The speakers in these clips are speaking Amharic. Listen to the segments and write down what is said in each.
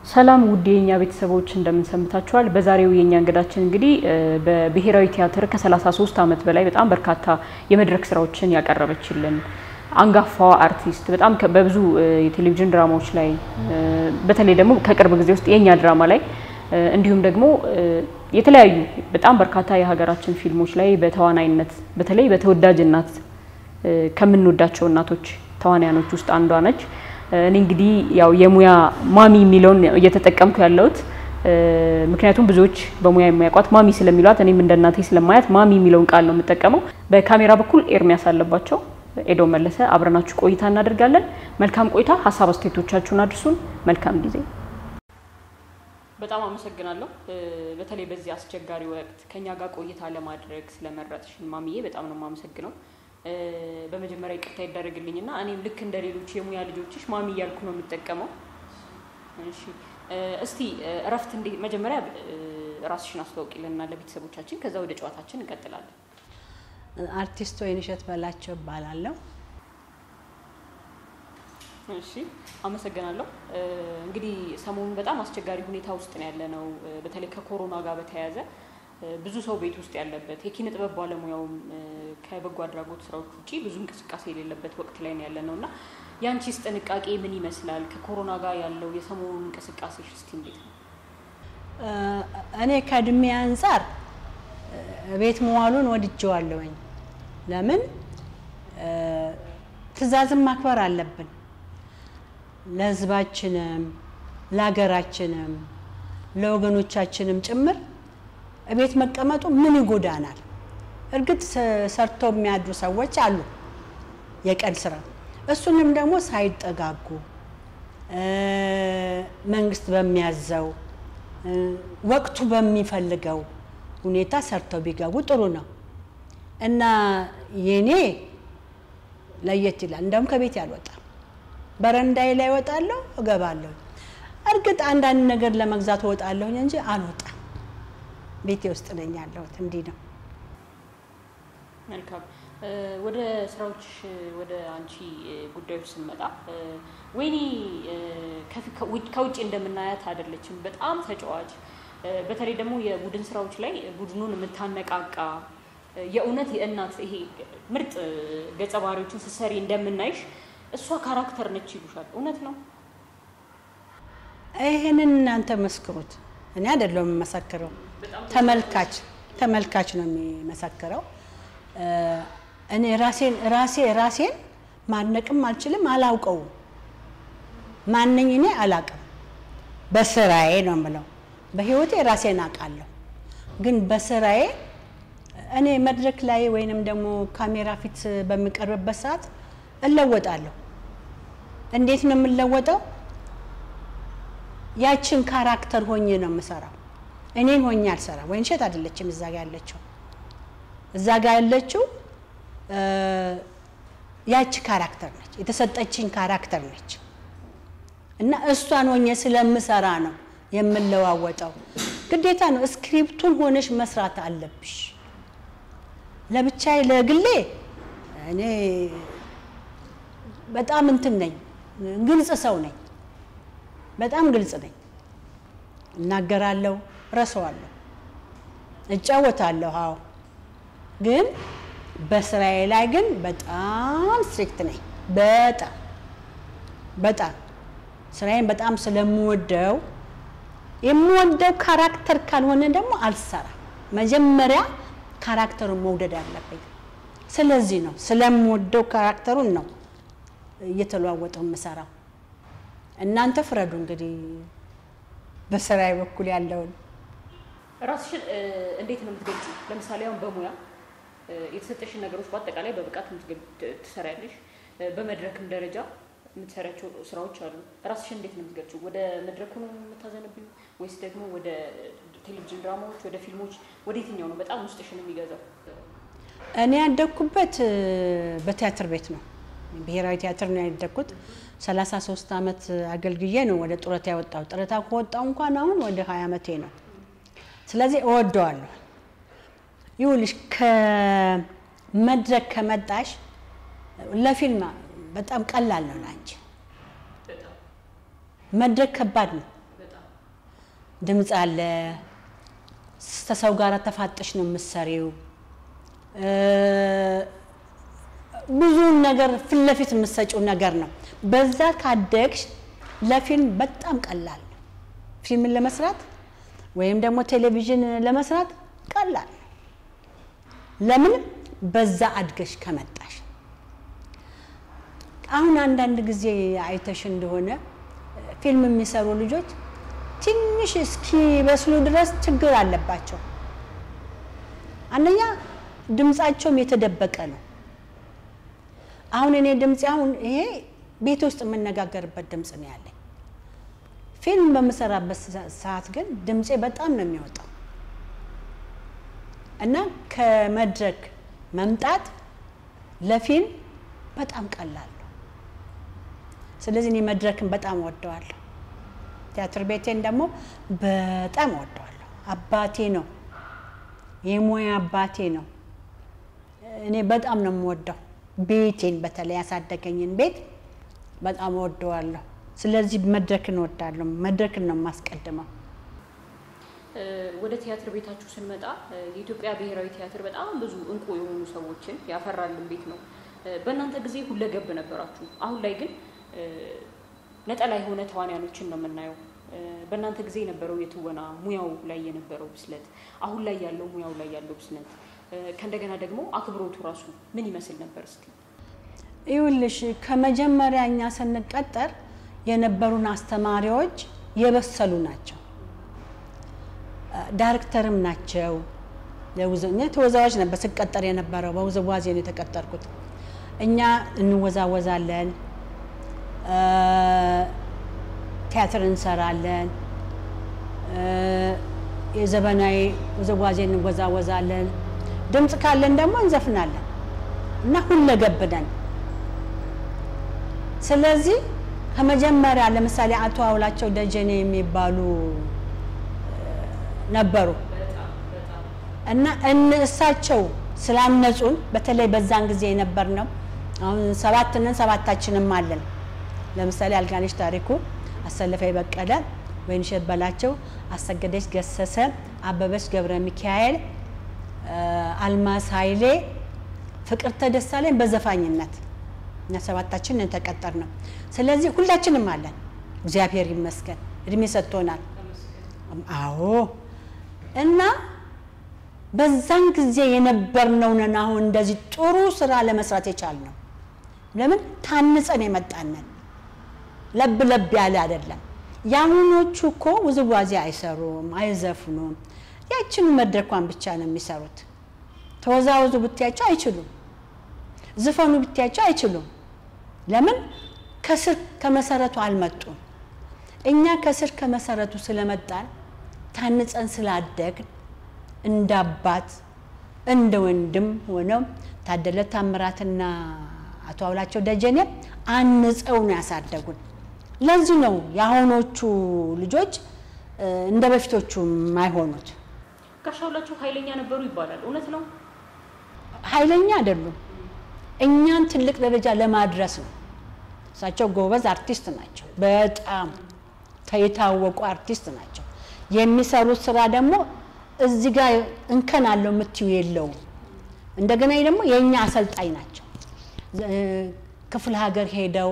ሰላም ውድ የኛ ቤተሰቦች እንደምን ሰንብታችኋል? በዛሬው የኛ እንግዳችን እንግዲህ በብሔራዊ ቲያትር ከ33 ዓመት በላይ በጣም በርካታ የመድረክ ስራዎችን ያቀረበችልን አንጋፋዋ አርቲስት በጣም በብዙ የቴሌቪዥን ድራማዎች ላይ በተለይ ደግሞ ከቅርብ ጊዜ ውስጥ የኛ ድራማ ላይ እንዲሁም ደግሞ የተለያዩ በጣም በርካታ የሀገራችን ፊልሞች ላይ በተዋናይነት በተለይ በተወዳጅ እናት ከምንወዳቸው እናቶች ተዋናያኖች ውስጥ አንዷ ነች። እኔ እንግዲህ ያው የሙያ ማሚ የሚለውን እየተጠቀምኩ ያለሁት ምክንያቱም ብዙዎች በሙያ የሚያውቋት ማሚ ስለሚሏት እኔም እንደ እናቴ ስለማያት ማሚ የሚለውን ቃል ነው የምጠቀመው። በካሜራ በኩል ኤርሚያስ አለባቸው፣ ኤዶ መለሰ አብረናችሁ ቆይታ እናደርጋለን። መልካም ቆይታ። ሀሳብ አስተያየቶቻችሁን አድርሱን። መልካም ጊዜ። በጣም አመሰግናለሁ። በተለይ በዚህ አስቸጋሪ ወቅት ከኛ ጋር ቆይታ ለማድረግ ስለመረጥሽን ማሚዬ በጣም ነው የማመሰግነው። በመጀመሪያ ይቅርታ ይደረግልኝና እኔም ልክ እንደ ሌሎች የሙያ ልጆችሽ ማሚ እያልኩ ነው የምጠቀመው። እሺ እስቲ እረፍት እንዴ መጀመሪያ ራስሽን አስተዋውቂልንና ለቤተሰቦቻችን፣ ከዛ ወደ ጨዋታችን እንቀጥላለን። አርቲስት ወይንሸት በላቸው እባላለሁ። እሺ አመሰግናለሁ። እንግዲህ ሰሞኑን በጣም አስቸጋሪ ሁኔታ ውስጥ ነው ያለ ነው። በተለይ ከኮሮና ጋር በተያያዘ ብዙ ሰው ቤት ውስጥ ያለበት የኪነ ጥበብ ባለሙያውም ከበጎ አድራጎት ስራዎች ውጭ ብዙ እንቅስቃሴ የሌለበት ወቅት ላይ ነው ያለ ነው እና የአንቺስ ጥንቃቄ ምን ይመስላል? ከኮሮና ጋር ያለው የሰሞኑ እንቅስቃሴሽ እስቲ እንዴት ነው? እኔ ከእድሜ አንጻር ቤት መዋሉን ወድጀዋለሁኝ። ለምን ትዕዛዝን ማክበር አለብን። ለሕዝባችንም ለሀገራችንም ለወገኖቻችንም ጭምር ቤት መቀመጡ ምን ይጎዳናል? እርግጥ ሰርቶ የሚያድሩ ሰዎች አሉ፣ የቀን ስራ። እሱንም ደግሞ ሳይጠጋጉ መንግስት በሚያዘው ወቅቱ በሚፈልገው ሁኔታ ሰርተው ቢገቡ ጥሩ ነው እና የኔ ለየት ይላል። እንደውም ከቤት ያልወጣም በረንዳዬ ላይ እወጣለሁ፣ እገባለሁ። እርግጥ አንዳንድ ነገር ለመግዛት እወጣለሁኝ እንጂ አልወጣም። ቤቴ ውስጥ ነኝ ያለሁት። እንዲህ ነው። መልካም ወደ ስራዎች ወደ አንቺ ጉዳዮች ስንመጣ ወይኒ ከውጭ እንደምናያት አይደለችም። በጣም ተጫዋች፣ በተለይ ደግሞ የቡድን ስራዎች ላይ ቡድኑን የምታነቃቃ የእውነት የእናት ይሄ ምርጥ ገጸ ባህሪዎችን ስትሰሪ እንደምናይሽ እሷ ካራክተር ነች ይሉሻል። እውነት ነው? ይህንን እናንተ መስክሩት። እኔ አይደለሁም የምመሰክረው፣ ተመልካች ተመልካች ነው የሚመሰክረው። እኔ ራሴን ራሴ ራሴን ማድነቅም አልችልም፣ አላውቀውም። ማንኝ እኔ አላውቅም። በስራዬ ነው የምለው። በህይወቴ ራሴን አውቃለሁ፣ ግን በስራዬ እኔ መድረክ ላይ ወይንም ደግሞ ካሜራ ፊት በሚቀርብበት ሰዓት እለወጣለሁ። እንዴት ነው የምለወጠው? ያችን ካራክተር ሆኜ ነው የምሰራው። እኔን ሆኜ አልሰራ። ወይንሸት አይደለችም እዛ ጋ ያለችው እዛ ጋ ያለችው ያቺ ካራክተር ነች፣ የተሰጠችኝ ካራክተር ነች እና እሷን ሆኜ ስለምሰራ ነው የምለዋወጠው። ግዴታ ነው። ስክሪፕቱን ሆነሽ መስራት አለብሽ። ለብቻዬ ለግሌ እኔ በጣም እንትን ነኝ፣ ግልጽ ሰው ነኝ። በጣም ግልጽ ነኝ። እናገራለሁ፣ ረሰዋለሁ፣ እጫወታለሁ። አዎ ግን በስራዬ ላይ ግን በጣም ስትሪክት ነኝ። በጣም በጣም ስራዬን በጣም ስለምወደው የምወደው ካራክተር ካልሆነ ደግሞ አልሰራም። መጀመሪያ ካራክተሩን መውደድ አለብኝ። ስለዚህ ነው ስለምወደው ካራክተሩን ነው እየተለዋወጠው የምሰራው። እናንተ ፍረዱ እንግዲህ በስራዬ በኩል ያለውን ራስሽን እንዴት ነው የምትገልጪ? ለምሳሌ አሁን በሙያ የተሰጠሽን ነገሮች በአጠቃላይ በብቃት ትሰሪያለሽ። በመድረክም ደረጃ የምትሰሪያቸው ስራዎች አሉ። ራስሽን እንዴት ነው የምትገልጪው? ወደ መድረኩ ነው የምታዘነብዩ ወይስ ደግሞ ወደ ቴሌቪዥን ድራማዎች፣ ወደ ፊልሞች፣ ወደ የትኛው ነው በጣም ውስጥሽን የሚገዛው? እኔ ያደግኩበት በቲያትር ቤት ነው። ብሔራዊ ቲያትር ነው ያደግኩት። 33 ዓመት አገልግዬ ነው ወደ ጡረታ ያወጣው። ጡረታ ከወጣው እንኳን አሁን ወደ 20 ዓመቴ ነው። ስለዚህ እወደዋለሁ። ይኸውልሽ ከመድረክ ከመጣሽ ለፊልም በጣም ቀላል ነው ለአንቺ። መድረክ ከባድ ነው። ድምፅ አለ። ከሰው ጋር ተፋጠሽ ነው የምትሰሪው። ብዙውን ነገር ፊት ለፊት የምትሰጪው ነገር ነው። በዛ ካደግሽ ለፊልም በጣም ቀላል ነው። ፊልምን ለመስራት ወይም ደግሞ ቴሌቪዥን ለመስራት ቀላል ነው። ለምን በዛ አድገሽ ከመጣሽ። አሁን አንዳንድ ጊዜ አይተሽ እንደሆነ ፊልም የሚሰሩ ልጆች ትንሽ እስኪበስሉ ድረስ ችግር አለባቸው። አንደኛ ድምፃቸውም የተደበቀ ነው። አሁን እኔ ድምፅ አሁን ይሄ ቤት ውስጥ የምነጋገርበት ድምፅ ነው ያለኝ። ፊልም በምሰራበት ሰዓት ግን ድምፄ በጣም ነው የሚወጣው እና ከመድረክ መምጣት ለፊልም በጣም ቀላል ነው። ስለዚህ እኔ መድረክን በጣም እወደዋለሁ። ቲያትር ቤቴን ደግሞ በጣም እወደዋለሁ። አባቴ ነው፣ የሙያ አባቴ ነው። እኔ በጣም ነው የምወደው ቤቴን፣ በተለይ ያሳደገኝን ቤት በጣም እወደዋለሁ። ስለዚህ መድረክን እወዳለሁ። መድረክን ነው የማስቀድመው። ወደ ቲያትር ቤታችሁ ስንመጣ የኢትዮጵያ ብሔራዊ ቲያትር በጣም ብዙ እንቁ የሆኑ ሰዎችን ያፈራልን ቤት ነው። በእናንተ ጊዜ ሁለገብ ነበራችሁ። አሁን ላይ ግን ነጠላ የሆነ ተዋንያኖችን ነው የምናየው። በእናንተ ጊዜ የነበረው የትወና ሙያው ላይ የነበረው ብስለት፣ አሁን ላይ ያለው ሙያው ላይ ያለው ብስለት፣ ከእንደገና ደግሞ አክብሮቱ ራሱ ምን ይመስል ነበር? እስኪ ይኸውልሽ ከመጀመሪያ እኛ ስንቀጠር የነበሩን አስተማሪዎች የበሰሉ ናቸው። ዳይሬክተርም ናቸው። ተወዛዋዥ ነበር ስቀጠር የነበረው በውዝዋዜ ነው የተቀጠርኩት። እኛ እንወዛወዛለን፣ ቲያትር እንሰራለን፣ የዘመናዊ ውዝዋዜ እንወዛወዛለን፣ ድምፅ ካለን ደግሞ እንዘፍናለን እና ሁለገብ ነን። ስለዚህ ከመጀመሪያ ለምሳሌ አቶ አውላቸው ደጀኔ የሚባሉ ነበሩ እና እሳቸው ስላነጹን በተለይ በዛን ጊዜ የነበር ነው። አሁን ሰባት ነን፣ ሰባታችንም አለን። ለምሳሌ አልጋነሽ ታሪኩ፣ አሰለፈ በቀለ፣ ወይንሸት በላቸው፣ አሰገደች ገሰሰ፣ አበበች ገብረ ሚካኤል፣ አልማዝ ኃይሌ፣ ፍቅርተ ደሳለኝ በዘፋኝነት እኛ ሰባታችን የተቀጠር ነው። ስለዚህ ሁላችንም አለን። እግዚአብሔር ይመስገን እድሜ ሰጥቶናል። አዎ እና በዛን ጊዜ የነበርነው ነን አሁን እንደዚህ ጥሩ ስራ ለመስራት የቻልነው። ለምን ታንጸን የመጣነን ለብ ለብ ያለ አይደለም። የአሁኖቹ እኮ ውዝዋዜ አይሰሩም፣ አይዘፍኑም። ያችኑ መድረኳን ብቻ ነው የሚሰሩት። ተወዛወዙ ብትያቸው አይችሉም፣ ዝፈኑ ብትያቸው አይችሉም። ለምን? ከስር ከመሰረቱ አልመጡም። እኛ ከስር ከመሰረቱ ስለመጣን ታንጸን ስላደግን እንደ አባት እንደ ወንድም ሆነው ታደለ ታምራትና አቶ አውላቸው ደጀኔ አንጸው ነው ያሳደጉን። ለዚህ ነው የአሁኖቹ ልጆች እንደ በፊቶቹ የማይሆኑት። ጋሽ አውላቸው ኃይለኛ ነበሩ ይባላል። እውነት ነው? ኃይለኛ አይደሉም። እኛን ትልቅ ደረጃ ለማድረስ ነው። እሳቸው ጎበዝ አርቲስት ናቸው። በጣም የታወቁ አርቲስት ናቸው። የሚሰሩት ስራ ደግሞ እዚህ ጋር እንከን አለው የምትዩ የለውም። እንደገና ደግሞ የእኛ አሰልጣኝ ናቸው። ክፍለ ሀገር ሄደው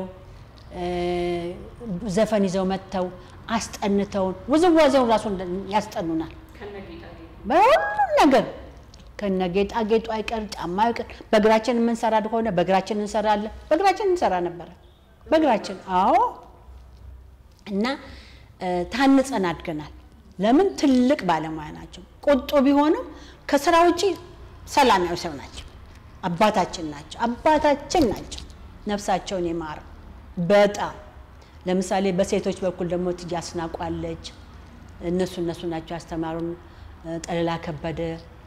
ዘፈን ይዘው መጥተው አስጠንተውን ውዝዋዜውን ራሱ ያስጠኑናል። በሁሉም ነገር ከነ ጌጣጌጡ አይቀር ጫማ አይቀር በእግራችን የምንሰራ ከሆነ በእግራችን እንሰራለን። በእግራችን እንሰራ ነበረ። በእግራችን አዎ። እና ታንጸን አድገናል። ለምን ትልቅ ባለሙያ ናቸው። ቁጡ ቢሆንም ከስራ ውጪ ሰላማዊ ሰው ናቸው። አባታችን ናቸው። አባታችን ናቸው። ነፍሳቸውን የማር በጣም ለምሳሌ በሴቶች በኩል ደግሞ እትዬ አስናቋለች። እነሱ እነሱ ናቸው ያስተማሩን። ጠለላ ከበደ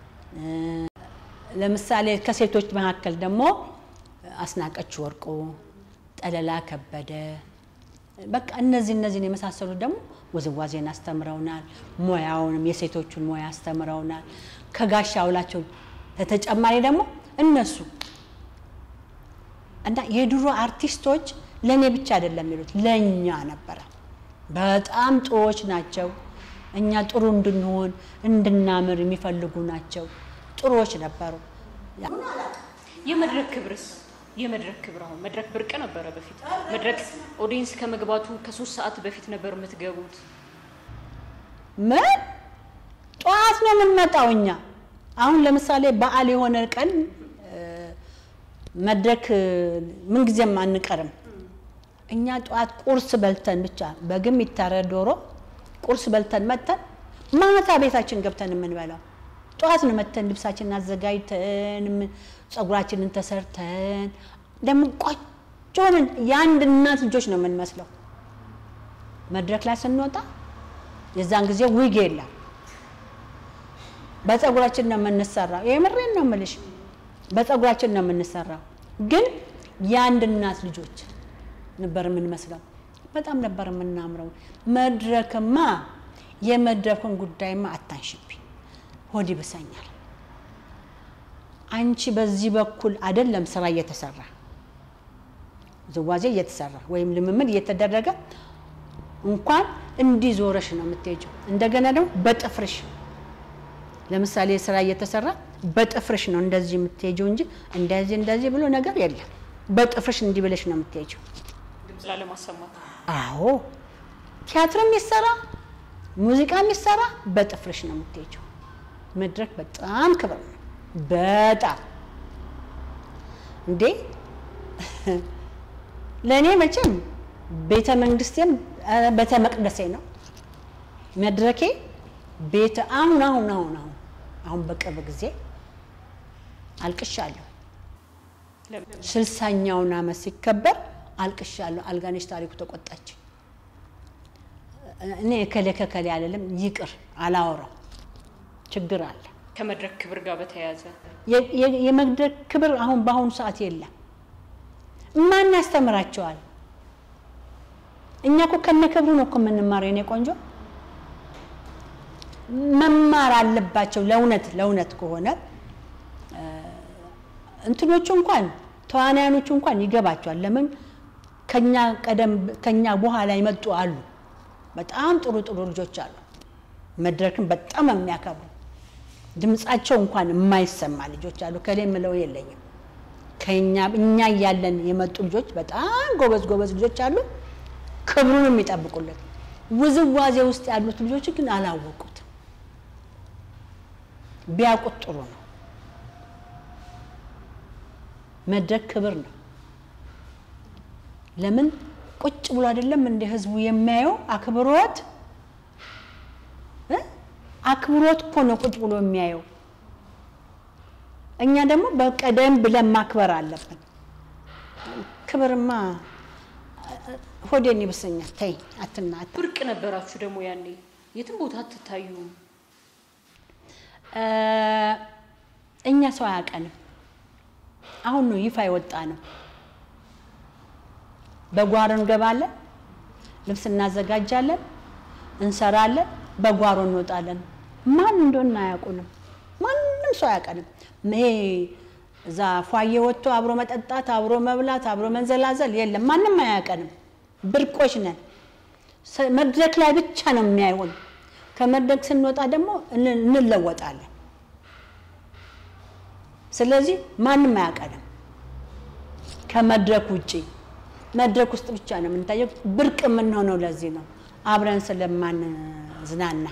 ለምሳሌ ከሴቶች መካከል ደግሞ አስናቀች ወርቁ፣ ጠለላ ከበደ በቃ እነዚህ እነዚህን የመሳሰሉት ደግሞ ውዝዋዜን አስተምረውናል። ሙያውንም የሴቶቹን ሙያ አስተምረውናል። ከጋሽ አውላቸው በተጨማሪ ደግሞ እነሱ እና የድሮ አርቲስቶች ለእኔ ብቻ አይደለም የሚሉት ለእኛ ነበረ። በጣም ጥሩዎች ናቸው። እኛ ጥሩ እንድንሆን እንድናምር የሚፈልጉ ናቸው። ጥሩዎች ነበሩ። የመድረክ ክብርስ የመድረክ ክብር አሁን መድረክ ብርቅ ነበረ በፊት መድረክ ኦዲየንስ ከመግባቱ ከሶስት ሰዓት በፊት ነበር የምትገቡት ምን ጠዋት ነው የምንመጣው እኛ። አሁን ለምሳሌ በዓል የሆነ ቀን እ፣ መድረክ እ፣ ምንጊዜም አንቀርም። እኛ ጠዋት ቁርስ በልተን ብቻ በግም ይታረድ ዶሮ ቁርስ በልተን መተን ማታ ቤታችን ገብተን የምንበላው ጠዋት ነው መተን ልብሳችንን አዘጋጅተን ምን- ፀጉራችንን ተሰርተን ደግሞ ቆንጆ ሆነን የአንድ እናት ልጆች ነው የምንመስለው። መድረክ ላይ ስንወጣ የዛን ጊዜ ዊግ የለም። በፀጉራችን ነው የምንሰራው። የምሬን ነው የምልሽ፣ በፀጉራችን ነው የምንሰራው። ግን የአንድ እናት ልጆች ነበር የምንመስለው። በጣም ነበር የምናምረው። መድረክማ የመድረኩን ጉዳይማ አታንሽብኝ፣ ሆድ ይብሰኛል። አንቺ በዚህ በኩል አይደለም ስራ እየተሰራ ዝዋዜ እየተሰራ ወይም ልምምድ እየተደረገ እንኳን እንዲህ ዞረሽ ነው የምትሄጂው። እንደገና ደግሞ በጥፍርሽ ለምሳሌ ስራ እየተሰራ በጥፍርሽ ነው እንደዚህ የምትሄጂው እንጂ እንደዚህ እንደዚህ ብሎ ነገር የለም። በጥፍርሽ እንዲህ ብለሽ ነው የምትሄጂው። ድምፅ ላለማሰማት አዎ ቲያትር የሚሰራ ሙዚቃ የሚሰራ በጥፍርሽ ነው የምትሄጂው። መድረክ በጣም ክብር ነው። በጣም እንዴ ለእኔ መቼም ቤተ መንግስቴም ኧረ ቤተ መቅደሴ ነው መድረኬ። ቤተ አሁን አሁን አሁን አሁን አሁን በቅርብ ጊዜ አልቅሻለሁ። ለምን? ስልሳኛውን ዓመት ሲከበር አልቅሻለሁ። አልጋነሽ ታሪኩ ተቆጣች። እኔ እከሌ ከከሌ አልልም፣ ይቅር አላወራው ችግር አለ። ከመድረክ ክብር ጋር በተያያዘ የ- የ- የመድረክ ክብር አሁን በአሁኑ ሰዓት የለም። ማን ያስተምራቸዋል? እኛ እኮ ከነ ክብሩ ነው እኮ የምንማረው። የኔ ቆንጆ መማር አለባቸው። ለእውነት ለእውነት ከሆነ እ፣ እንትኖቹ እንኳን ተዋናያኖቹ እንኳን ይገባቸዋል። ለምን ከኛ ቀደም ከኛ በኋላ ይመጡ አሉ። በጣም ጥሩ ጥሩ ልጆች አሉ። መድረክን በጣም የሚያከብሩ ድምጻቸው እንኳን የማይሰማ ልጆች አሉ። ከሌ የምለው የለኝም። ከኛ እኛ እያለን የመጡ ልጆች በጣም ጎበዝ ጎበዝ ልጆች አሉ። ክብሩን የሚጠብቁልን። ውዝዋዜ ውስጥ ያሉት ልጆች ግን አላወቁት። ቢያውቁት ጥሩ ነው። መድረክ ክብር ነው። ለምን ቁጭ ብሎ አይደለም እንደ ህዝቡ የሚያየው አክብሮት እ? አክብሮት እኮ ነው ቁጭ ብሎ የሚያየው። እኛ ደግሞ በቀደም ብለን ማክበር አለብን። ክብርማ ሆዴን ይብሰኛል። ተይ አትናት ብርቅ ነበራችሁ ደግሞ ያኔ የትም ቦታ አትታዩም። እኛ ሰው አያውቀንም። አሁን ነው ይፋ የወጣ ነው። በጓሮ እንገባለን፣ ልብስ እናዘጋጃለን፣ እንሰራለን፣ በጓሮ እንወጣለን። ማን እንደሆነ አያውቁንም። ማንም ሰው አያውቀንም። ይሄ እዛ ፏዬ ወጥቶ አብሮ መጠጣት፣ አብሮ መብላት፣ አብሮ መንዘላዘል የለም። ማንም አያውቀንም። ብርቆች ነን። ሰ- መድረክ ላይ ብቻ ነው የሚያይሆን። ከመድረክ ስንወጣ ደግሞ እን- እንለወጣለን። ስለዚህ ማንም አያውቀንም ከመድረክ ውጪ። መድረክ ውስጥ ብቻ ነው የምንታየው። ብርቅ የምንሆነው ለዚህ ነው፣ አብረን ስለማንዝናና።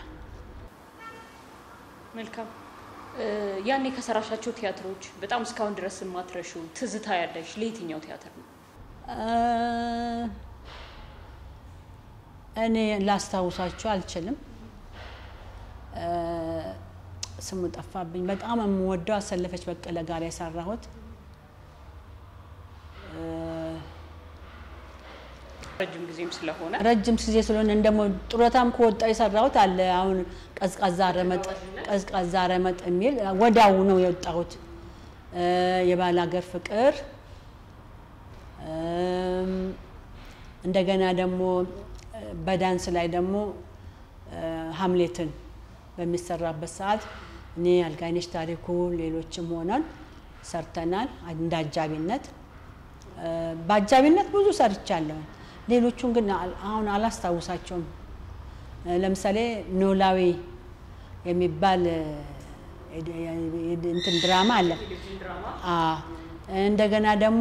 መልካም እ፣ ያኔ ከሰራሻቸው ቲያትሮች በጣም እስካሁን ድረስ የማትረሹ ትዝታ ያለሽ ለየትኛው ቲያትር ነው? እኔ ላስታውሳቸው አልችልም። እ፣ ስሙ ጠፋብኝ። በጣም የምወደው አሰለፈች በቀለ ጋር የሰራሁት እ፣ ረጅም ጊዜም ስለሆነ ረጅም ጊዜ ስለሆነ ደግሞ ጡረታም ከወጣ የሰራሁት አለ። አሁን ቀዝቃዛ ረመጥ ቀዝቃዛ ረመጥ የሚል ወዳው ነው የወጣሁት። እ፣ የባል ሀገር ፍቅር እም፣ እንደገና ደግሞ እ፣ በዳንስ ላይ ደግሞ እ፣ ሀምሌትን በሚሰራበት ሰዓት እኔ አልጋይነሽ ታሪኩ ሌሎችም ሆነን ሰርተናል እንደ አጃቢነት እ፣ በአጃቢነት ብዙ ሰርቻለሁ። ሌሎቹን ግን አል- አሁን አላስታውሳቸውም። ለምሳሌ ኖላዊ የሚባል እንትን ድራማ አለ። እንደገና ደግሞ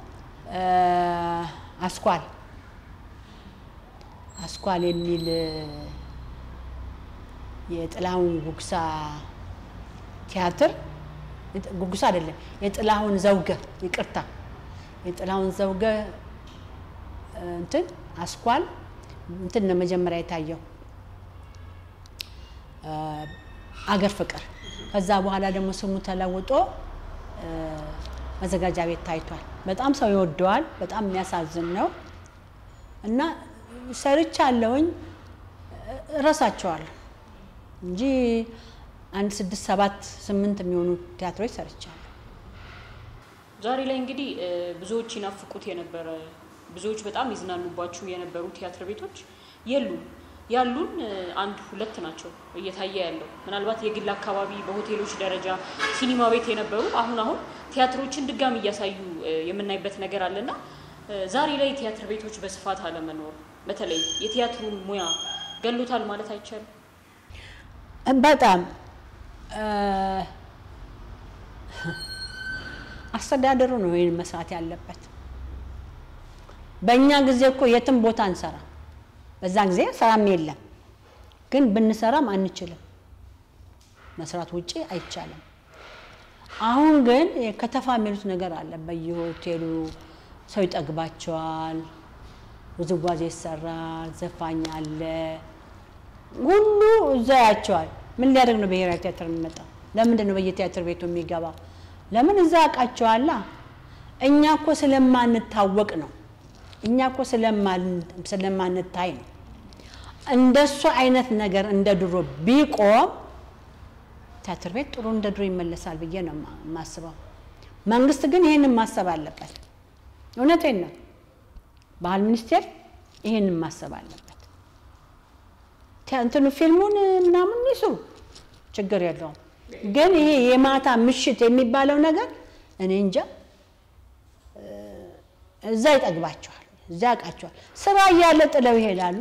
አስኳል አስኳል የሚል የጥላሁን ጉግሳ ቲያትር ጉጉሳ አይደለም፣ የጥላሁን ዘውገ ይቅርታ፣ የጥላሁን ዘውገ እንትን አስኳል እንትን ነው መጀመሪያ የታየው አገር ፍቅር። ከዛ በኋላ ደግሞ ስሙ ተለውጦ መዘጋጃ ቤት ታይቷል። በጣም ሰው ይወደዋል። በጣም የሚያሳዝን ነው እና ሰርቻለሁኝ እረሳቸዋለሁ እንጂ አንድ ስድስት ሰባት ስምንት የሚሆኑ ቲያትሮች ሰርቻለሁ። ዛሬ ላይ እንግዲህ ብዙዎች ይናፍቁት የነበረ ብዙዎች በጣም ይዝናኑባችሁ የነበሩ ቲያትር ቤቶች የሉም። ያሉን አንድ ሁለት ናቸው እየታየ ያለው ምናልባት የግል አካባቢ በሆቴሎች ደረጃ ሲኒማ ቤት የነበሩ አሁን አሁን ቲያትሮችን ድጋሚ እያሳዩ የምናይበት ነገር አለና ዛሬ ላይ ቲያትር ቤቶች በስፋት አለመኖር በተለይ የቲያትሩን ሙያ ገሎታል ማለት አይቻልም። በጣም አስተዳደሩ ነው ይህን መስራት ያለበት። በእኛ ጊዜ እኮ የትም ቦታ እንሰራ፣ በዛ ጊዜ ስራም የለም፣ ግን ብንሰራም አንችልም። መስራት ውጪ አይቻልም። አሁን ግን ከተፋ የሚሉት ነገር አለ። በየሆቴሉ ሰው ይጠግባቸዋል፣ ውዝዋዜ ይሰራል፣ ዘፋኝ አለ፣ ሁሉ እዛ ያቸዋል። ምን ሊያደርግ ነው ብሔራዊ ቲያትር የሚመጣው? ለምንድን ነው በየቲያትር ቤቱ የሚገባ? ለምን እዛ ያውቃቸዋላ። እኛ እኮ ስለማንታወቅ ነው። እኛ እኮ ስለማንታይ ነው። እንደሱ አይነት ነገር እንደ ድሮ ቢቆም ቲያትር ቤት ጥሩ እንደ ድሮ ይመለሳል ብዬ ነው የማስበው። መንግስት ግን ይህንን ማሰብ አለበት። እውነቴን ነው። ባህል ሚኒስቴር ይህንን ማሰብ አለበት። እንትኑ ፊልሙን ምናምን ይስሩ፣ ችግር የለውም። ግን ይሄ የማታ ምሽት የሚባለው ነገር እኔ እንጃ እዛ ይጠግባቸዋል፣ እዛ ያውቃቸዋል። ስራ እያለ ጥለው ይሄዳሉ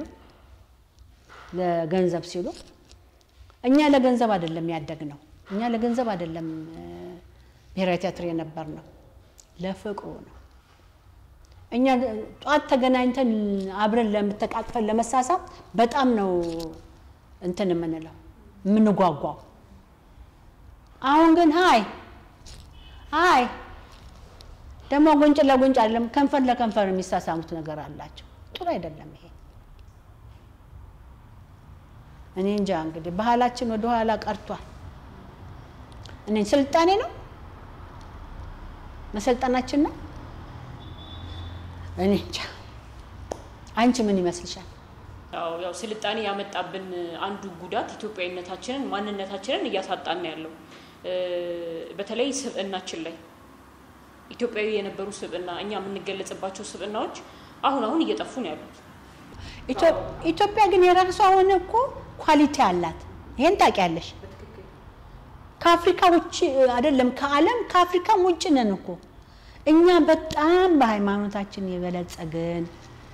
ለገንዘብ ሲሉ። እኛ ለገንዘብ አይደለም ያደግነው፣ እኛ ለገንዘብ አይደለም ብሔራዊ ቲያትር የነበር ነው፣ ለፍቅሩ ነው። እኛ ጠዋት ተገናኝተን አብረን ለምተቃቅፈን ለመሳሳብ በጣም ነው እንትን የምንለው የምንጓጓው። አሁን ግን ሀይ ሀይ ደግሞ ጉንጭ ለጉንጭ አይደለም ከንፈር ለከንፈር የሚሳሳሙት ነገር አላቸው። ጥሩ አይደለም ይሄ። እኔ እንጃ እንግዲህ ባህላችን ወደ ኋላ ቀርቷል። እኔ ስልጣኔ ነው መሰልጠናችን ነው። እኔ እንጃ። አንቺ ምን ይመስልሻል? ያው ስልጣኔ ያመጣብን አንዱ ጉዳት ኢትዮጵያዊነታችንን ማንነታችንን እያሳጣን ያለው በተለይ ስብዕናችን ላይ ኢትዮጵያዊ የነበሩ ስብዕና እኛ የምንገለጽባቸው ስብዕናዎች አሁን አሁን እየጠፉ ነው ያሉት። ኢትዮጵያ ግን የራሷ ሆነ እኮ ኳሊቲ አላት። ይሄን ታውቂያለሽ። ከአፍሪካ ውጭ አይደለም ከዓለም ከአፍሪካም ውጭ ነን እኮ እኛ በጣም በሃይማኖታችን የበለጸግን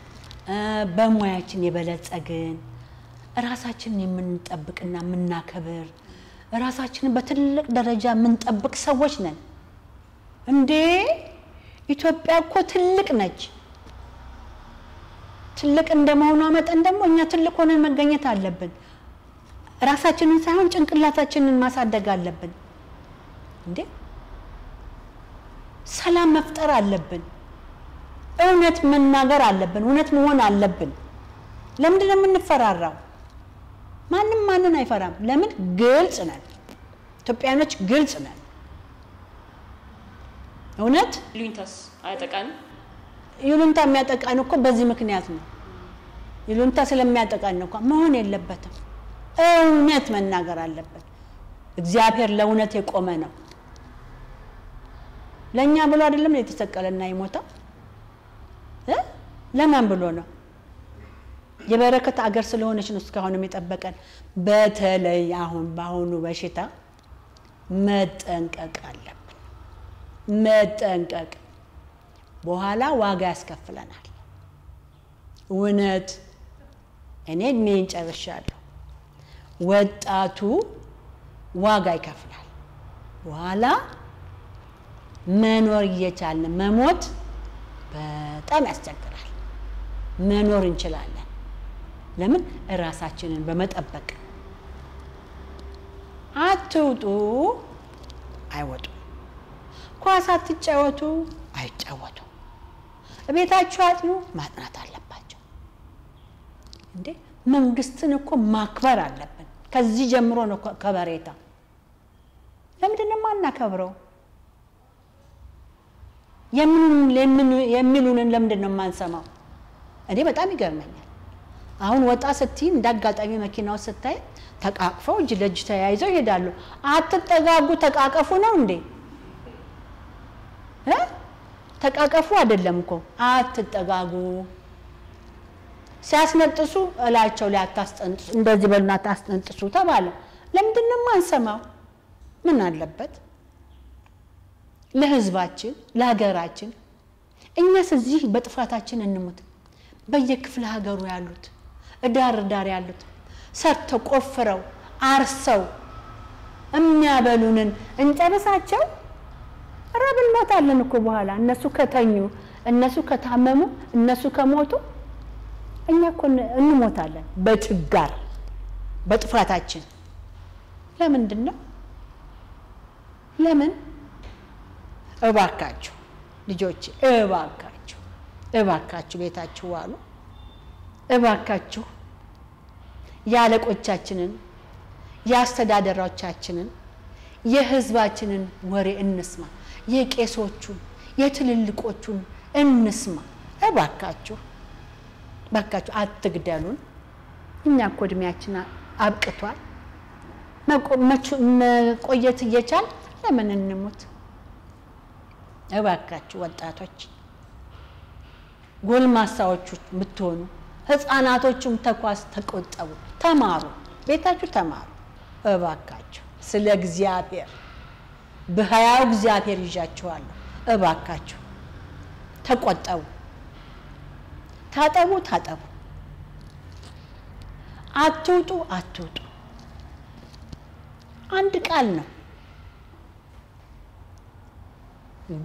በሙያችን የበለጸግን ራሳችንን የምንጠብቅና የምናከብር ራሳችንን በትልቅ ደረጃ የምንጠብቅ ሰዎች ነን። እንዴ ኢትዮጵያ እኮ ትልቅ ነች። ትልቅ እንደመሆኗ መጠን ደግሞ እኛ ትልቅ ሆነን መገኘት አለብን። ራሳችንን ሳይሆን ጭንቅላታችንን ማሳደግ አለብን። እንዴ ሰላም መፍጠር አለብን። እውነት መናገር አለብን። እውነት መሆን አለብን። ለምንድን ነው የምንፈራራው? ማንም ማንን አይፈራም። ለምን? ግልጽ ነን። ኢትዮጵያኖች ግልጽ ነን። እውነት ይሉኝታስ አያጠቃንም? ይሉንታ የሚያጠቃን እኮ በዚህ ምክንያት ነው። ይሉንታ ስለሚያጠቃን ነው እኮ መሆን የለበትም። እውነት መናገር አለበት። እግዚአብሔር ለእውነት የቆመ ነው። ለእኛ ብሎ አይደለም የተሰቀለና የሞተው እ ለማን ብሎ ነው? የበረከት አገር ስለሆነች ነው እስካሁንም የጠበቀን። በተለይ አሁን በአሁኑ በሽታ መጠንቀቅ አለብን። መጠንቀቅ በኋላ ዋጋ ያስከፍለናል። እውነት እኔ እድሜን ጨርሻለሁ። ወጣቱ ዋጋ ይከፍላል። በኋላ መኖር እየቻልን መሞት በጣም ያስቸግራል። መኖር እንችላለን። ለምን? እራሳችንን በመጠበቅ አትውጡ፣ አይወጡም። ኳስ አትጫወቱ፣ አይጫወቱ። ቤታችሁ አጥኑ፣ ማጥናት አለባቸው። እንዴ መንግስትን እኮ ማክበር አለብን። ከዚህ ጀምሮ ነው ከበሬታ። ለምንድን ነው የማናከብረው? የሚሉንን ለምንድን ነው የማንሰማው? እኔ በጣም ይገርመኛል። አሁን ወጣ ስትይ እንደ አጋጣሚ መኪናው ስታይ ተቃቅፈው እጅ ለእጅ ተያይዘው ይሄዳሉ። አትጠጋጉ፣ ተቃቀፉ ነው እንዴ? ተቃቀፉ አይደለም እኮ አትጠጋጉ። ሲያስነጥሱ እላቸው ላይ አታስጠንጥሱ፣ እንደዚህ በሉና አታስጠንጥሱ ተባለ። ለምንድን ነው የማንሰማው? ምን አለበት? ለህዝባችን፣ ለሀገራችን እኛስ እዚህ በጥፋታችን እንሙት። በየክፍለ ሀገሩ ያሉት እዳር ዳር ያሉት ሰርተው ቆፍረው አርሰው የሚያበሉንን እንጨርሳቸው። ረብ እንሞታለን እኮ በኋላ እነሱ ከተኙ፣ እነሱ ከታመሙ፣ እነሱ ከሞቱ እኛ እኮ እንሞታለን በችጋር በጥፋታችን። ለምንድን ነው ለምን? እባካችሁ ልጆች እባካችሁ እባካችሁ ቤታችሁ ዋሉ። እባካችሁ የአለቆቻችንን የአስተዳደሮቻችንን የህዝባችንን ወሬ እንስማ። የቄሶቹን የትልልቆቹን እንስማ። እባካችሁ እባካችሁ አትግደሉን። እኛ እኮ እድሜያችን አብቅቷል። መቆየት እየቻል ለምን እንሙት? እባካችሁ ወጣቶች፣ ጎልማሳዎቹ ብትሆኑ ህፃናቶቹም ተኳስ ተቆጠቡ፣ ተማሩ፣ ቤታችሁ ተማሩ። እባካችሁ ስለ እግዚአብሔር በሕያው እግዚአብሔር ይዣችኋለሁ። እባካችሁ ተቆጠቡ፣ ታጠቡ፣ ታጠቡ፣ አትውጡ፣ አትውጡ። አንድ ቃል ነው እንዴ!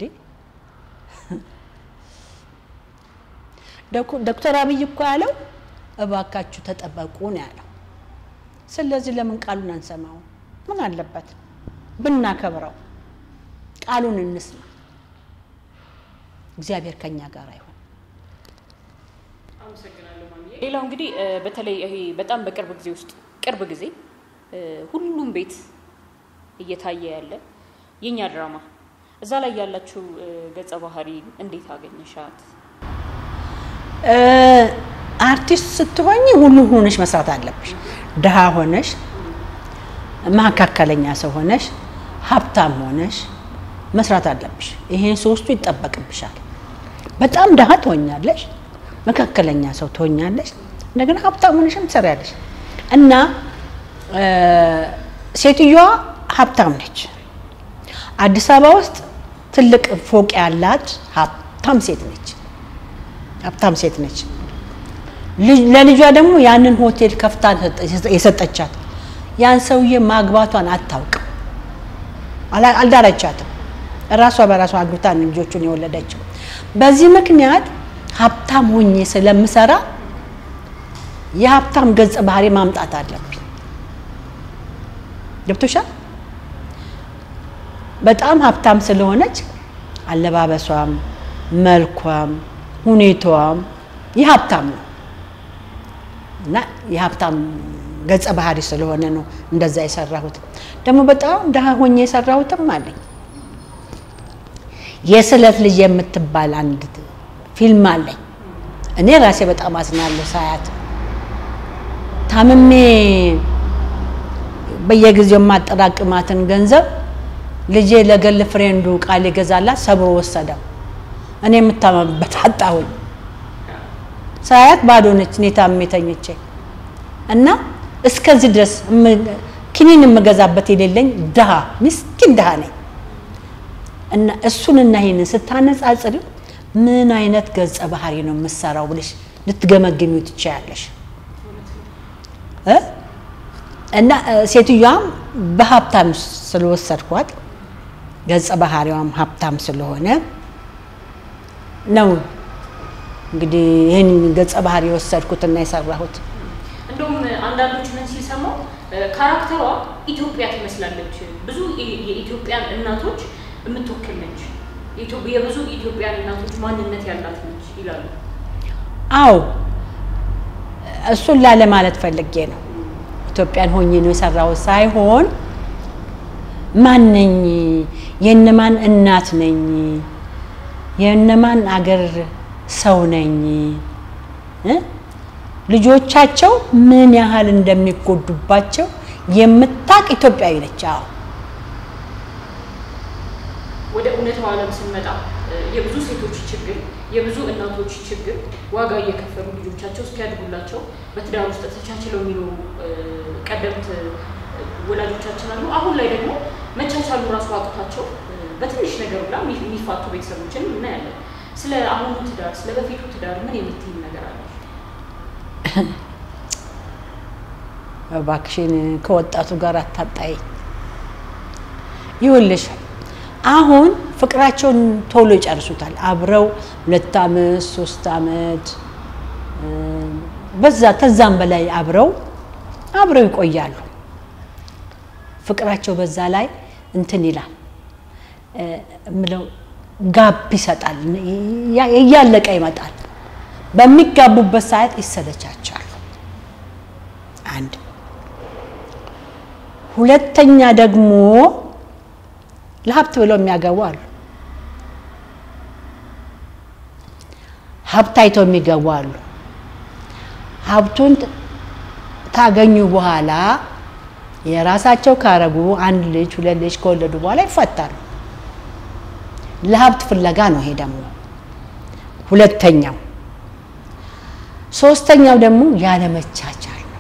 ዶክተር አብይ እኮ ያለው እባካችሁ ተጠበቁ ነው ያለው። ስለዚህ ለምን ቃሉን አንሰማው? ምን አለበት ብናከብረው? ቃሉን እንስማ። እግዚአብሔር ከኛ ጋር አይሆን። ሌላው እንግዲህ በተለይ ይሄ በጣም በቅርብ ጊዜ ውስጥ ቅርብ ጊዜ ሁሉም ቤት እየታየ ያለ የኛ ድራማ እዛ ላይ ያላችሁ ገጸ ባህሪ እንዴት አገኘሻት? አርቲስት ስትሆኝ ሁሉ ሆነሽ መስራት አለብሽ። ድሃ ሆነሽ፣ መካከለኛ ሰው ሆነሽ፣ ሀብታም ሆነሽ መስራት አለብሽ። ይሄን ሶስቱ ይጠበቅብሻል። በጣም ድሃ ትሆኛለሽ፣ መካከለኛ ሰው ትሆኛለሽ፣ እንደገና ሀብታም ሆነሽም ትሰሪያለሽ። እና ሴትዮዋ ሀብታም ነች። አዲስ አበባ ውስጥ ትልቅ ፎቅ ያላት ሀብታም ሴት ነች። ሀብታም ሴት ነች። ለልጇ ደግሞ ያንን ሆቴል ከፍታ የሰጠቻት ያን ሰውዬ ማግባቷን አታውቅም፣ አልዳረቻትም። ራሷ በራሷ አግብታ ልጆቹን የወለደችው። በዚህ ምክንያት ሀብታም ሆኜ ስለምሰራ የሀብታም ገጸ ባህሪ ማምጣት አለብኝ። ገብቶሻል? በጣም ሀብታም ስለሆነች አለባበሷም፣ መልኳም፣ ሁኔታዋም የሀብታም ነው እና የሀብታም ገጸ ባህሪ ስለሆነ ነው እንደዛ የሰራሁት። ደግሞ በጣም ድሃ ሆኜ የሰራሁትም አለኝ። የስለት ልጅ የምትባል አንድ ፊልም አለኝ። እኔ ራሴ በጣም አዝናለሁ ሳያት። ታምሜ በየጊዜው የማጠራቅማትን ገንዘብ ልጄ ለገል ፍሬንዱ ቃል ይገዛላት ሰብሮ ወሰደው። እኔ የምታመምበት አጣሁኝ። ሳያት ባዶ ነች። እኔ ታምሜ ተኝቼ እና እስከዚህ ድረስ ኪኒን የምገዛበት የሌለኝ ድሃ ምስኪን ድሃ ነኝ። እና እሱንና ይሄንን ስታነጻጽሪው ምን አይነት ገጸ ባህሪ ነው የምሰራው ብለሽ ልትገመግሚው ትችያለሽ። እ? እና እ፣ ሴትዮዋም በሀብታም ስለወሰድኳት ገጸ ባህሪዋም ሀብታም ስለሆነ ነው እንግዲህ ይህን ገጸ ባህሪ የወሰድኩትና የሰራሁት። እንደውም አንዳንዶች ምን ሲሰማው ካራክተሯ ኢትዮጵያ ትመስላለች፣ ብዙ የ- የኢትዮጵያን እናቶች የምትወክል ነች፣ የኢትዮ- የብዙ ኢትዮጵያን እናቶች ማንነት ያላት ነች ይላሉ። አዎ እሱን ላለ ማለት ፈልጌ ነው። ኢትዮጵያን ሆኜ ነው የሰራሁት ሳይሆን ማን ነኝ፣ የእነማን እናት ነኝ፣ የእነማን አገር ሰው ነኝ እ? ልጆቻቸው ምን ያህል እንደሚጎዱባቸው የምታቅ ኢትዮጵያዊ ነች። አዎ ወደ እውነታው ዓለም ስንመጣ እ፣ የብዙ ሴቶች ችግር፣ የብዙ እናቶች ችግር ዋጋ እየከፈሉ ልጆቻቸው እስኪያድጉላቸው በትዳር ውስጥ ተቻችለው የሚኖሩ እ፣ ቀደምት እ፣ ወላጆቻችን አሉ። አሁን ላይ ደግሞ መቻቻሉ ራሱ አቅቷቸው እ፣ በትንሽ ነገር ሁላ የሚ- የሚፋቱ ቤተሰቦችን እናያለን። ስለ አሁኑ ትዳር፣ ስለ በፊቱ ትዳር ምን የምትይኝ ነገር አለ? እባክሽን ከወጣቱ ጋር አታጣይ። ይኸውልሽ አሁን ፍቅራቸውን ቶሎ ይጨርሱታል። አብረው ሁለት ዓመት ሶስት ዓመት እ፣ በዛ ከዛም በላይ አብረው አብረው ይቆያሉ። ፍቅራቸው በዛ ላይ እንትን ይላል እ፣ እምለው ጋብ ይሰጣል፣ እያ- እያለቀ ይመጣል። በሚጋቡበት ሰዓት ይሰለቻቻሉ። አንድ ሁለተኛ ደግሞ ለሀብት ብለው የሚያገቡ አሉ። ሀብት አይተው የሚገቡ አሉ። ሀብቱን ት- ካገኙ በኋላ የራሳቸው ካረጉ አንድ ልጅ ሁለት ልጅ ከወለዱ በኋላ ይፈታሉ። ለሀብት ፍለጋ ነው ይሄ ደግሞ ሁለተኛው። ሶስተኛው ደግሞ ያለመቻቻል ነው።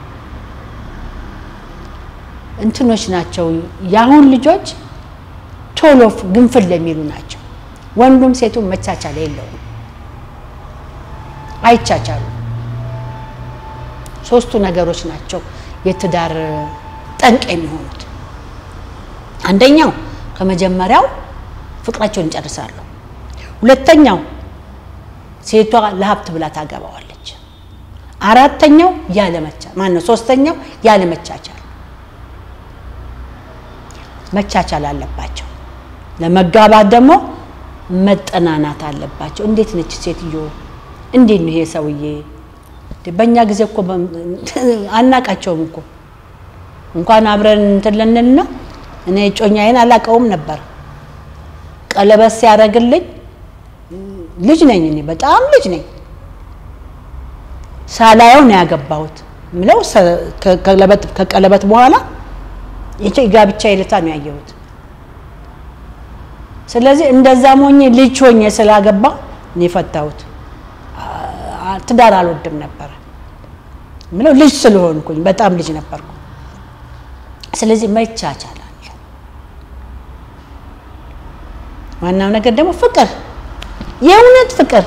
እንትኖች ናቸው የአሁን ልጆች ቶሎ ግንፍል የሚሉ ናቸው። ወንዱም ሴቱም መቻቻል የለውም፣ አይቻቻሉ። ሶስቱ ነገሮች ናቸው የትዳር ጠንቅ የሚሆኑት። አንደኛው ከመጀመሪያው ፍቅራቸውን ይጨርሳሉ። ሁለተኛው ሴቷ ለሀብት ብላ ታገባዋለች። አራተኛው ያለመቻ ማነው? ሶስተኛው ያለመቻቻል መቻቻል አለባቸው። ለመጋባት ደግሞ መጠናናት አለባቸው። እንዴት ነች ሴትዮ? እንዴት ነው ይሄ ሰውዬ? በእኛ ጊዜ እኮ አናቃቸውም እኮ እንኳን አብረን እንትን ልንልና እኔ እጮኛዬን አላቀውም ነበር። ቀለበት ሲያደርግልኝ ልጅ ነኝ እኔ በጣም ልጅ ነኝ። ሳላየው ነው ያገባሁት ምለው ከቀለበት በኋላ የጋብቻ ዕለታ ነው ያየሁት። ስለዚህ እንደዛ ሞኜ ልጅ ሆኜ ስላገባ ነው የፈታሁት። ትዳር አልወድም ነበረ ምለው ልጅ ስለሆንኩኝ በጣም ልጅ ነበርኩ። ስለዚህ መቻቻል አለ። ዋናው ነገር ደግሞ ፍቅር፣ የእውነት ፍቅር።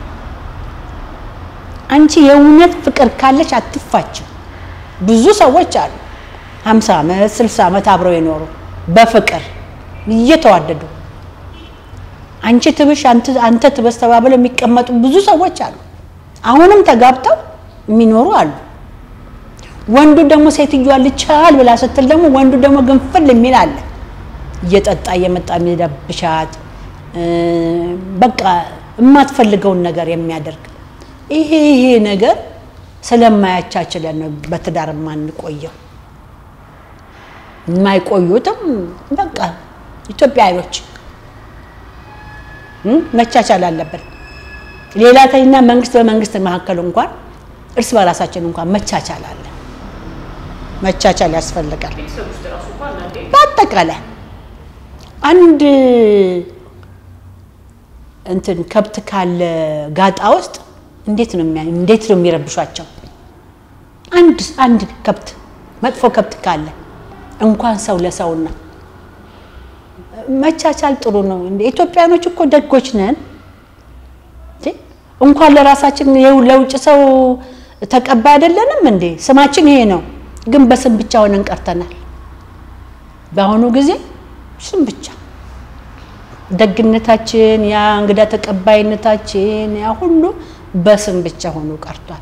አንቺ የእውነት ፍቅር ካለች አትፋችም። ብዙ ሰዎች አሉ ሀምሳ ዓመት ስልሳ ዓመት አብረው የኖሩ በፍቅር እየተዋደዱ አንቺ ትብሽ አንተ ትበስ ተባብለው የሚቀመጡ ብዙ ሰዎች አሉ። አሁንም ተጋብተው የሚኖሩ አሉ። ወንዱ ደግሞ ሴትዮዋ ልቻል ብላ ስትል ደግሞ ወንዱ ደግሞ ግንፍል የሚል አለ። እየጠጣ እየመጣ የሚደብሻት በቃ የማትፈልገውን ነገር የሚያደርግ ይሄ ይሄ ነገር ስለማያቻችለን ነው በትዳር የማንቆየው። የማይቆዩትም በቃ ኢትዮጵያዊዎች መቻቻል አለብን። ሌላ ተኝና መንግስት በመንግስት መካከል እንኳን እርስ በራሳችን እንኳን መቻቻል አለ። መቻቻል ያስፈልጋል። በአጠቃላይ አንድ እንትን ከብት ካለ ጋጣ ውስጥ እንዴት ነው እንዴት ነው የሚረብሿቸው? አንድ አንድ ከብት መጥፎ ከብት ካለ እንኳን ሰው ለሰውና መቻቻል ጥሩ ነው። ኢትዮጵያኖች እኮ ደጎች ነን። እንኳን ለራሳችን ለውጭ ሰው ተቀባይ አይደለንም እንዴ? ስማችን ይሄ ነው፣ ግን በስም ብቻ ሆነን ቀርተናል። በአሁኑ ጊዜ ስም ብቻ ደግነታችን፣ ያ እንግዳ ተቀባይነታችን፣ ያ ሁሉ በስም ብቻ ሆኖ ቀርቷል።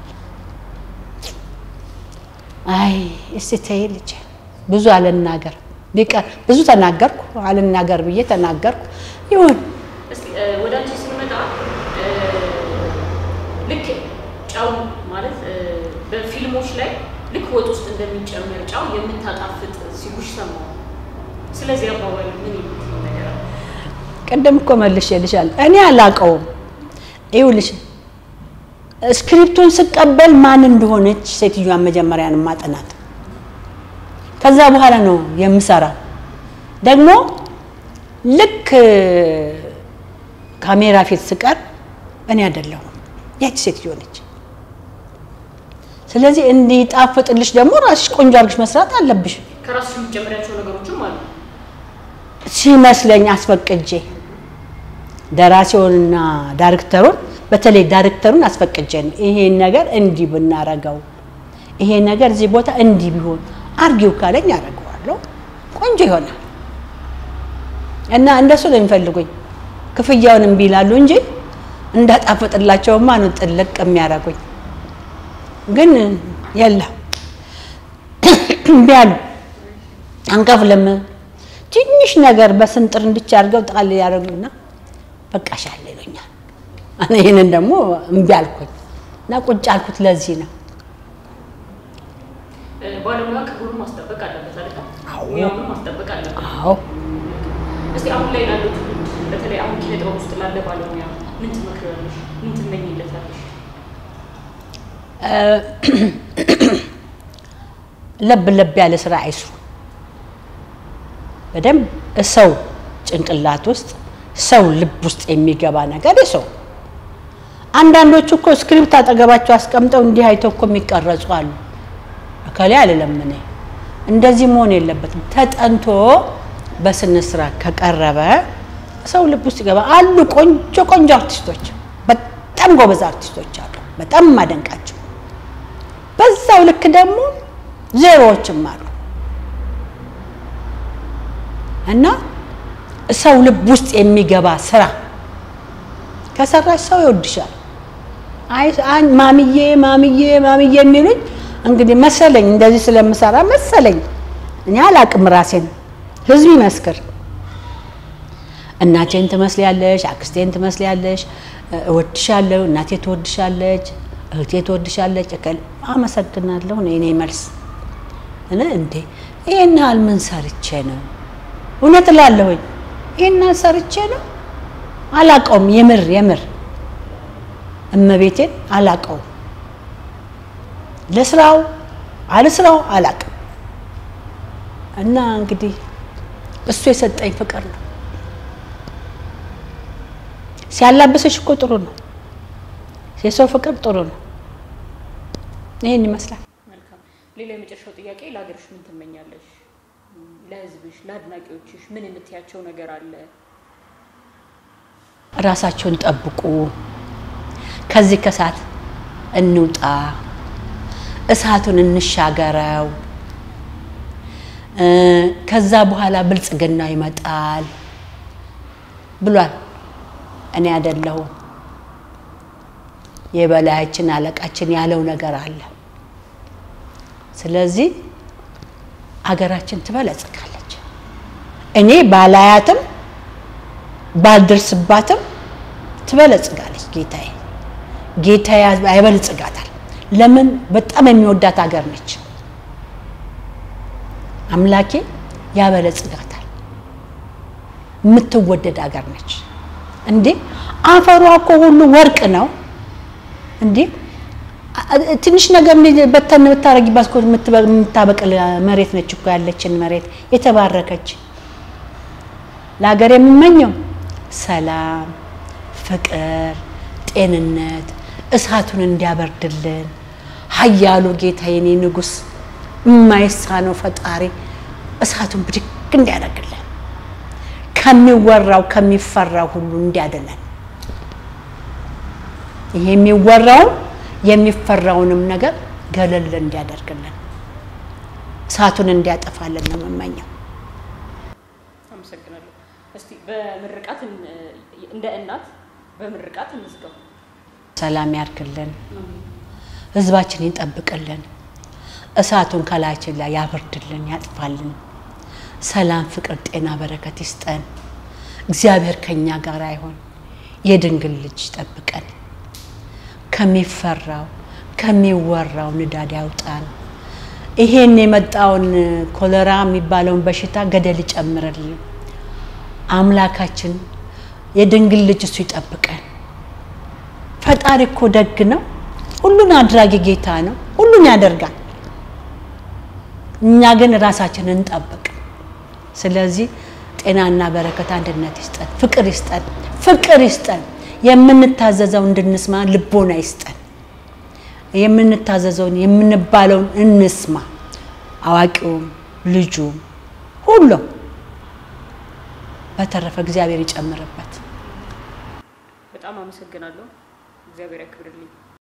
አይ እስቲ ተይ ልጄ፣ ብዙ አልናገር ቢቀር ብዙ ተናገርኩ፣ አልናገር ብዬ ተናገርኩ። ይሁን እስቲ ወደ አንቺ ስንመጣ ልክ ጨው ማለት በፊልሞች ላይ ልክ ወጥ ውስጥ እንደሚጨመር ጨው የምታጣፍጥ ሲሉሽ ሰማሁ። ስለዚህ አባባል ምን የምትለው ነገር አለ? ቅድም እኮ መልሼልሻለሁ። እኔ አላውቀውም። ይኸውልሽ ስክሪፕቱን ስቀበል ማን እንደሆነች ሴትዮዋን መጀመሪያ ነው ማጠናት። ከዛ በኋላ ነው የምሰራው። ደግሞ ልክ ካሜራ ፊት ስቀር እኔ አይደለሁም ያቺ ሴትዮ ነች። ስለዚህ እንዲጣፍጥልሽ ደግሞ ራስሽ ቆንጆ አድርግሽ መስራት አለብሽ። ከራስሽ የምትጨምሪያቸው ነገሮችም አሉ። ሲመስለኝ አስፈቅጄ ደራሲውንና ዳይሬክተሩን በተለይ ዳይሬክተሩን አስፈቅጄ ነው ይሄን ነገር እንዲህ ብናረገው፣ ይሄ ነገር እዚህ ቦታ እንዲህ ቢሆን አርጊው ካለኝ አደርገዋለሁ። ቆንጆ ይሆናል እና እንደሱ ነው የሚፈልጉኝ። ክፍያውን እምቢ ይላሉ እንጂ እንዳጣፍጥላቸውማ ነው ጥልቅ የሚያደርጉኝ። ግን የለም እምቢ አሉ። አንከፍልም ትንሽ ነገር በስንጥር እንድቻ አድርገው ጣል ያደርጉና በቃሻል ይሉኛል። እኔ ይህንን ደግሞ እምቢ አልኩኝ እና ቁጭ አልኩት። ለዚህ ነው ባለሙያ ክብሩን ማስጠበቅ አለበት አይደል? አዎ። ሙያውን ማስጠበቅ አለበት። አዎ እስቲ አሁን ላይ ላለው ትውልድ በተለይ አሁን ኪነ ጥበብ ውስጥ ላለ ባለሙያ ምን ትመክሪያለሽ? ምን ትመኝለታለሽ? ለብ ለብ ያለ ስራ አይስሩ። በደንብ ሰው ጭንቅላት ውስጥ ሰው ልብ ውስጥ የሚገባ ነገር ይሰው። አንዳንዶቹ እኮ ስክሪፕት አጠገባቸው አስቀምጠው እንዲህ አይተው እኮ የሚቀረጹ አሉ። እከሌ አልለም እኔ እንደዚህ መሆን የለበትም። ተጠንቶ በስነ ስርዓት ከቀረበ ሰው ልብ ውስጥ ይገባ። አሉ ቆንጆ ቆንጆ አርቲስቶች፣ በጣም ጎበዝ አርቲስቶች አሉ፣ በጣም ማደንቃቸው። በዛው ልክ ደግሞ ዜሮዎችም አሉ እና ሰው ልብ ውስጥ የሚገባ ስራ ከሰራሽ ሰው ይወድሻል። አይ አን- ማምዬ ማምዬ ማምዬ የሚሉኝ እንግዲህ መሰለኝ እንደዚህ ስለምሰራ መሰለኝ። እኔ አላቅም ራሴን፣ ህዝብ ይመስክር። እናቴን ትመስሊያለሽ፣ አክስቴን ትመስሊያለሽ፣ እወድሻለሁ፣ እናቴ ትወድሻለች፣ እህቴ ትወድሻለች። እከል አመሰግናለሁ ነው የኔ መልስ። እኔ እንዴ ይሄን ያህል ምን ሰርቼ ነው? እውነት እላለሁኝ ይሄን ያህል ሰርቼ ነው አላቀውም። የምር የምር እመቤቴን አላቀውም። ለስራው አለስራው አላቅም። እና እንግዲህ እሱ የሰጠኝ ፍቅር ነው። ሲያላብሰሽ እኮ ጥሩ ነው። የሰው ፍቅር ጥሩ ነው። ይህን ይመስላል። መልካም። ሌላ የመጨረሻው ጥያቄ ለሀገርሽ ምን ትመኛለሽ? ለህዝብሽ፣ ለአድናቂዎችሽ ምን የምትያቸው ነገር አለ? ራሳቸውን ጠብቁ። ከዚህ ከእሳት እንውጣ፣ እሳቱን እንሻገረው። እ ከዛ በኋላ ብልጽግና ይመጣል ብሏል። እኔ አይደለሁም የበላያችን አለቃችን ያለው ነገር አለ። ስለዚህ አገራችን ትበለጽጋለች። እኔ ባላያትም ባልደርስባትም ትበለጽጋለች። ጌታዬ ጌታዬ ያበለጽጋታል። ለምን? በጣም የሚወዳት ሀገር ነች። አምላኬ ያበለጽጋታል። የምትወደድ ሀገር ነች። እንዴ አፈሯ እኮ ሁሉ ወርቅ ነው። እንዴ ትንሽ ነገር በተን ብታረጊባት እኮ የምታበቅል መሬት ነች እኮ ያለችን መሬት የተባረከች። ለሀገር የምመኘው ሰላም፣ ፍቅር፣ ጤንነት፣ እሳቱን እንዲያበርድልን ኃያሉ ጌታ የኔ ንጉሥ የማይሳነው ፈጣሪ እሳቱን ብድግ እንዲያደርግልን ከሚወራው ከሚፈራው ሁሉ እንዲያድነን ይሄ የሚወራውን የሚፈራውንም ነገር ገለል እንዲያደርግልን እሳቱን እንዲያጠፋልን ነው የምመኘው። አመሰግናለሁ። እስቲ በምርቃት እንደ እናት በምርቃት እንዝጋው። ሰላም ያርግልን፣ ህዝባችን ይጠብቅልን፣ እሳቱን ከላያችን ላይ ያብርድልን፣ ያጥፋልን። ሰላም፣ ፍቅር፣ ጤና፣ በረከት ይስጠን። እግዚአብሔር ከኛ ጋር አይሆን። የድንግል ልጅ ይጠብቀን። ከሚፈራው ከሚወራው ንዳድ ያውጣን። ይሄን የመጣውን ኮሌራ የሚባለውን በሽታ ገደል ይጨምርልን። አምላካችን የድንግል ልጅ እሱ ይጠብቀን። ፈጣሪ እኮ ደግ ነው። ሁሉን አድራጊ ጌታ ነው። ሁሉን ያደርጋል። እኛ ግን ራሳችንን እንጠብቅ። ስለዚህ ጤናና በረከት፣ አንድነት ይስጠን፣ ፍቅር ይስጠን፣ ፍቅር ይስጠን። የምንታዘዘው እንድንስማ ልቦና ይስጠን። የምንታዘዘውን የምንባለውን እንስማ። አዋቂውም ልጁም ሁሉም። በተረፈ እግዚአብሔር ይጨምርበት። በጣም አመሰግናለሁ። እግዚአብሔር ያክብርልኝ።